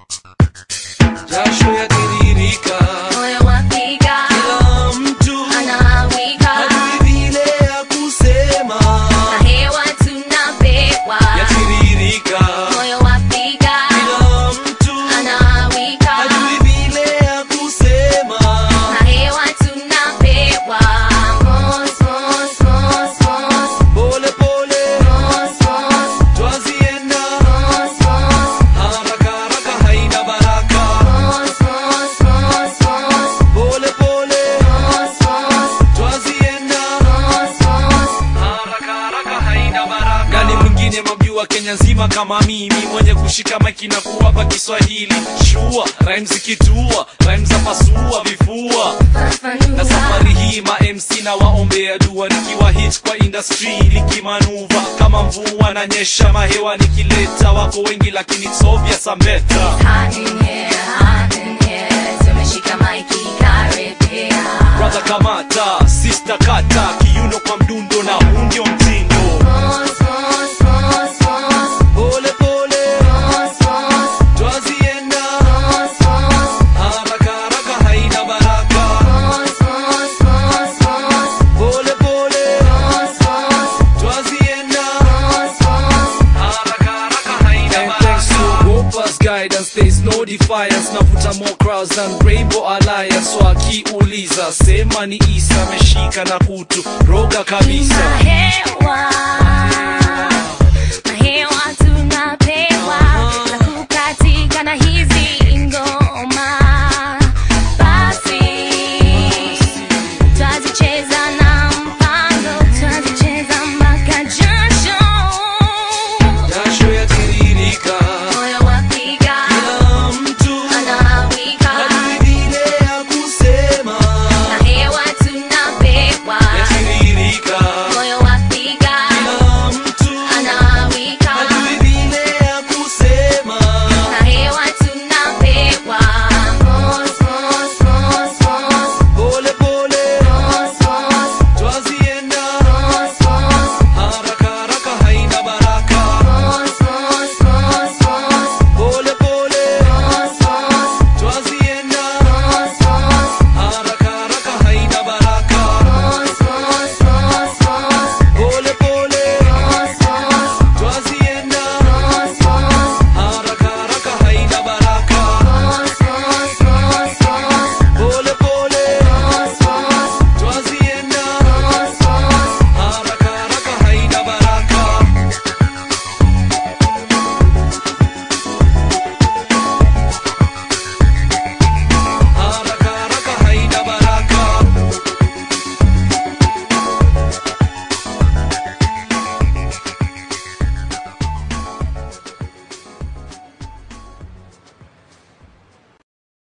jasho yatiririka moyo wapiga kila mtu anawika hajui vile ya kusema na hewa tunapewa yatiririka moyo wapiga kila mtu anawika hajui vile ya kusema na hewa tunapewa mos mos mos mos pole pole mos mos twazienda mos mos haraka haraka haina baraka mos mos mos mos pole pole mos mos twazienda mos mos haraka haraka haina baraka gani mwingine mamjua kenya nzima kama mimi mwenye kushika maiki na kuwapa kiswahili shua rhymes zikitua rhymes za pasua vifua na fafanua safari hii ma MC na waombea dua nikiwa hit kwa industry nikimanuva kama mvua na nyesha mahewa nikileta wako wengi lakini sovya sameta Hot in here, hot in here. Tumeshika maiki karibia. brother kamata sister kata kiuno kwa mdundo na huu ndio mtindo Mos, mos, mos, mos. pole pole Mos, mos, twazienda mos, mos. haraka haraka haina baraka Mos, mos, mos, mos. pole pole Mos, mos, twazienda mos, mos. haraka haraka haina baraka thanks to Gopa's guidance there is no defiance navuta more crowds than Rainbow Alliance so akiuliza sema ni Isa ameshika na kutu roga kabisa Na hewa